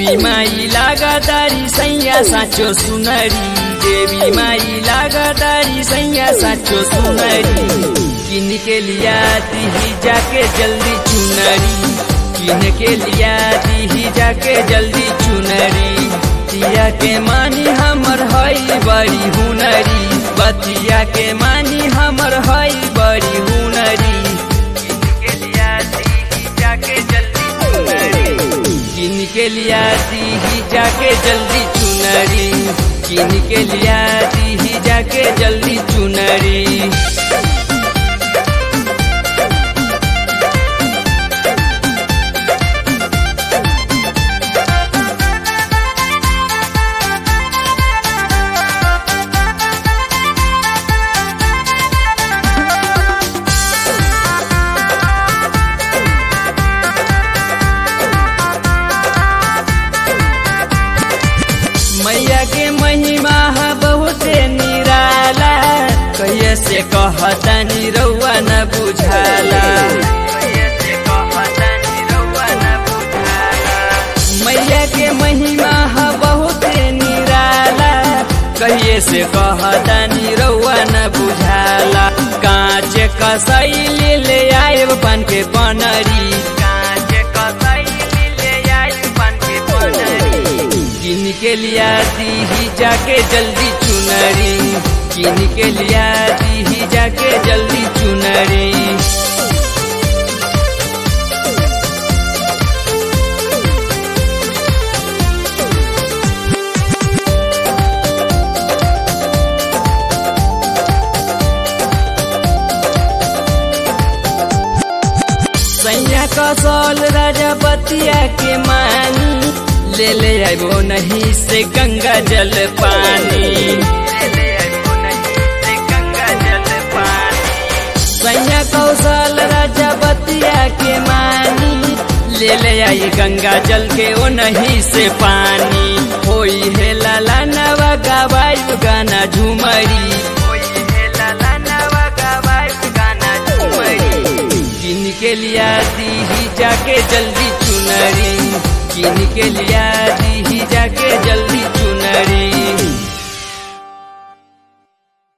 देवी माई लागदारी सैया साँचो सुनरी देवी माई लागदारी सैया साँचो सुनरी किन के लिया दी जाके जल्दी चुनरी किन के लिया दी जाके जल्दी चुनरी बतिया के मानी हमर हई बड़ी हुनरी बतिया के मानी हमर हई बड़ी हुनरी किन के लिया दी जाके जल्दी चुनरी किन के लिया दी जाके जल्दी चुनरी किन के लिया दी जाके जल्दी चुनरी मैया के महिमा बहुते निराला कहिए से कहतनी रउआ न बुझाला मैया के महिमा बहुते निराला कहिए से कहतनी रउआ न बुझाला कांच कसैली ले आएब बन के बनरी कांच कसैली ले आएब बन के बनरी किन के लिया दी जाके जल्दी चुनरी किन के लिया दी जाके जल्दी चुनरी सैया कसौल राजा बतिया के मानी ले ले आबो नहीं से गंगा जल पानी सैया कौशल राजा बतिया के मानी ले ले आई गंगा जल के ओ नहीं से पानी होई है लाला नवा गवायु गाना झुमरी किन के लिया दी जाके जल्दी चुनरी किन के लिया दी जाके जल्दी चुनरी